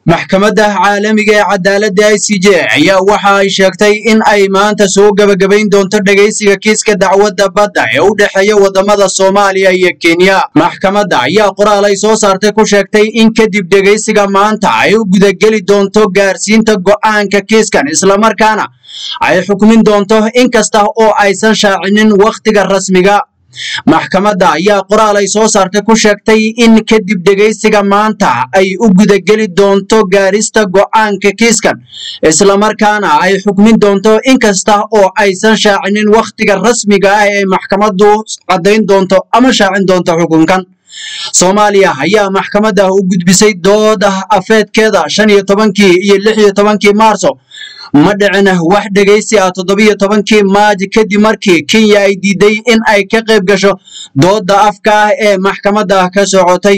maxkamadda caalamiga ee cadaaladda i c j ayaa waxa ay sheegtay in ay maanta soo gebagabayn doonto dhegaysiga kiiska dacwadda badda ee u dhexeeya waddamada soomaaliya iyo kenya maxkamadda ayaa qoraal ay soo saartay ku sheegtay in kadib dhegaysiga maanta ay u gudageli doonto gaarsiinta go'aanka kiiskan islamarkaana ay xukmin doonto inkasta oo aysan shaacinin wakhtiga rasmiga maxkamadda ayaa qoraal ay soo saartay ku sheegtay in kadib dhegaysiga maanta ay u gudageli doonto gaarista go'aanka kiiskan islamarkaana ay xukmin doonto inkasta oo aysan shaacinin wakhtiga rasmiga ah ee maxkamaddu caddayn doonto ama shaacin doonto xukunkan soomaaliya ayaa maxkamadda u gudbisay dooda afeedkeeda shan iyo tobankii iyo lix iyo tobankii maarso ma dhicin wax dhegaysi ah toddobiyo tobankii maaji kadib markii kenya ay diiday in ay ka qayb gasho dooda afka ah ee maxkamadda ka socotay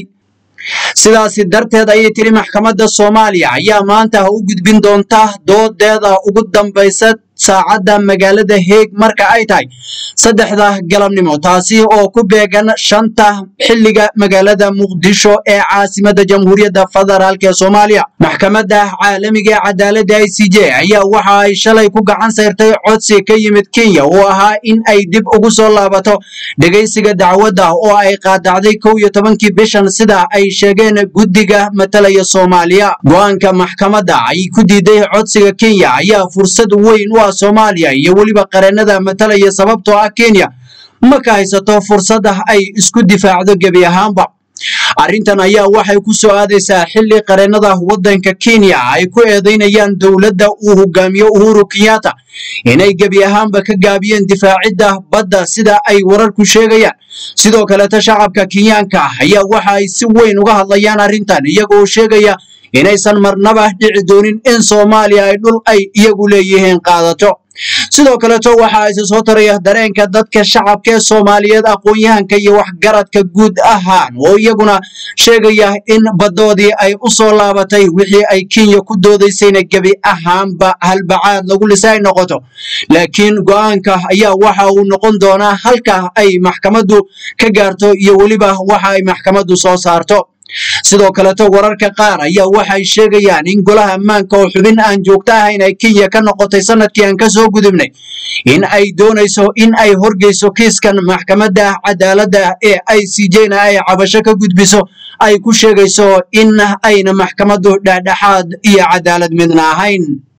sidaasi darteed ayay tiri maxkamadda soomaaliya ayaa maanta u gudbin doonta doodeeda ugu dambaysa saacadda magaalada heeg marka ay tahay saddexda galabnimo taasi oo ku beegan shanta xilliga magaalada muqdisho ee caasimadda jamhuuriyadda federaalk ee soomaaliya maxkamadda caalamiga ee cadaaladda i c j ayaa waxa ay shalay ku gacan sayrtay codsi ka yimid kenya oo ahaa in ay dib ugu soo laabato dhegaysiga dacwadda oo ay qaadacday kow iyo tobankii bishan sida ay sheegeen guddiga matalaya soomaaliya go-aanka maxkamadda ay ku diiday codsiga kenya ayaa fursad weyn u soomaaliya iyo weliba qareenada matalaya sababtoo ah kenya ma ka haysato fursada ay isku difaacdo gebi ahaanba arrintan ayaa waxay ku soo aadaysaa xilli qareenada waddanka kenya ay ku eedaynayaan dowladda uu hogaamiyo uhuru kenyatta inay gebi ahaanba ka gaabiyeen difaacidda badda sida ay wararku sheegayaan sidoo kaleeta shacabka kenyaanka ayaa waxa ay si weyn uga hadlayaan arrintan iyagoo sheegaya inaysan marnaba dhici doonin in soomaaliya ay dhul ay iyagu leeyihiin qaadato sidoo kaleeto waxa ayse soo taraya dareenka dadka shacabka ee soomaaliyeed aqoon-yahanka iyo waxgaradka guud ahaan oo iyaguna sheegaya in baddoodii ay u soo laabatay wixii ay kenya ku doodaysayna gebi ahaanba halbacaad lagu lisa ay noqoto laakiin go-aanka ayaa waxa uu noqon doonaa halka ay maxkamaddu ka gaarto iyo weliba waxa ay maxkamaddu soo saarto sidoo kaleto wararka qaar ayaa waxay sheegayaan in golaha ammaanka oo xubin aan joogto ahayn ay kenya ka noqotay sanadkii aan ka soo gudubnay in ay doonayso in ay horgeyso kiiskan maxkamadda cadaaladda ee i c j-na ay cabasho ka gudbiso ay ku sheegayso in ayna maxkamaddu dhexdhexaad iyo cadaalad midna ahayn